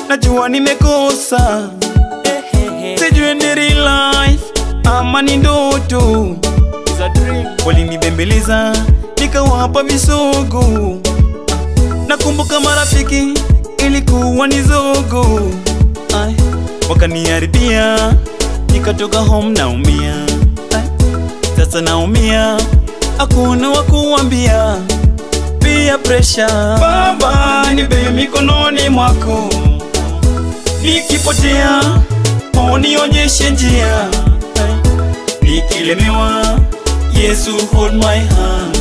najua nimekosa sijui ni real life ama ni ndoto walinibembeleza nikawapa visogo nakumbuka marafiki ilikuwa ni zogo Ay, wakaniharibia nikatoka home naumia Ay, sasa naumia hakuna wa kuambia pia presha baba nibe mikononi mwako nikipotea unionyeshe njia Ay, nikilemewa yesu hold my hand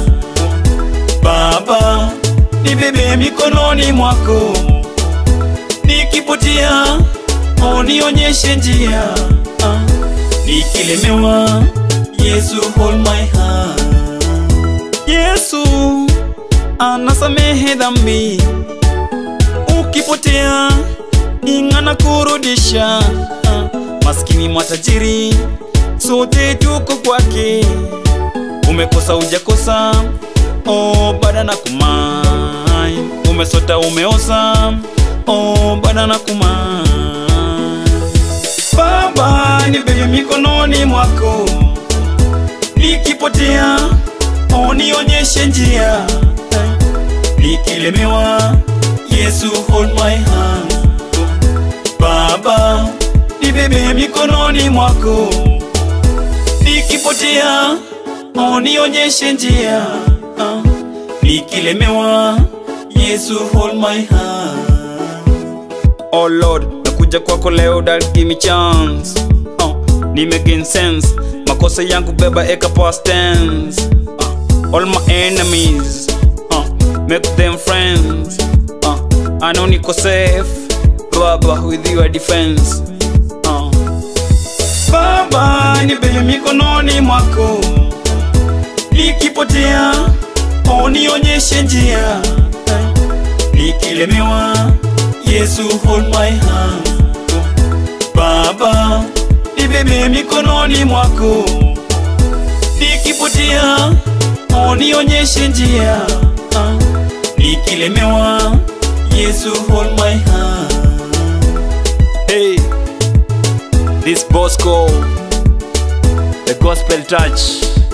baba nibebe mikononi mwako nikipotea unionyeshe njia Ah, nikilemewa yesu hold my hand yesu anasamehe dhambi ukipotea ing'ana kurudisha Ah, maskini matajiri sote tuko kwake umekosa ujakosa oh, bada na kumai umesota umeoza oh, bada na kumai baba nibebe mikononi mwako nikipotea unionyeshe njia nikilemewa yesu hold my hand baba nibebe mikononi mwako nikipotea unionyeshe njia Ah, nikilemewa yesu hold my hand oh lord nakuja kwako leo that give me chance uh, nimegain sense makosa yangu beba eka past tense uh, all my enemies uh, make them friends uh, I know niko safe baba with your defense uh. baba nibebe mikononi mwako nikipotea unionyeshe njia nikilemewa yesu hold my hand baba nibebe mikononi mwako nikipotea unionyeshe njia Ah, nikilemewa yesu hold my hand hey this bosco the gospel touch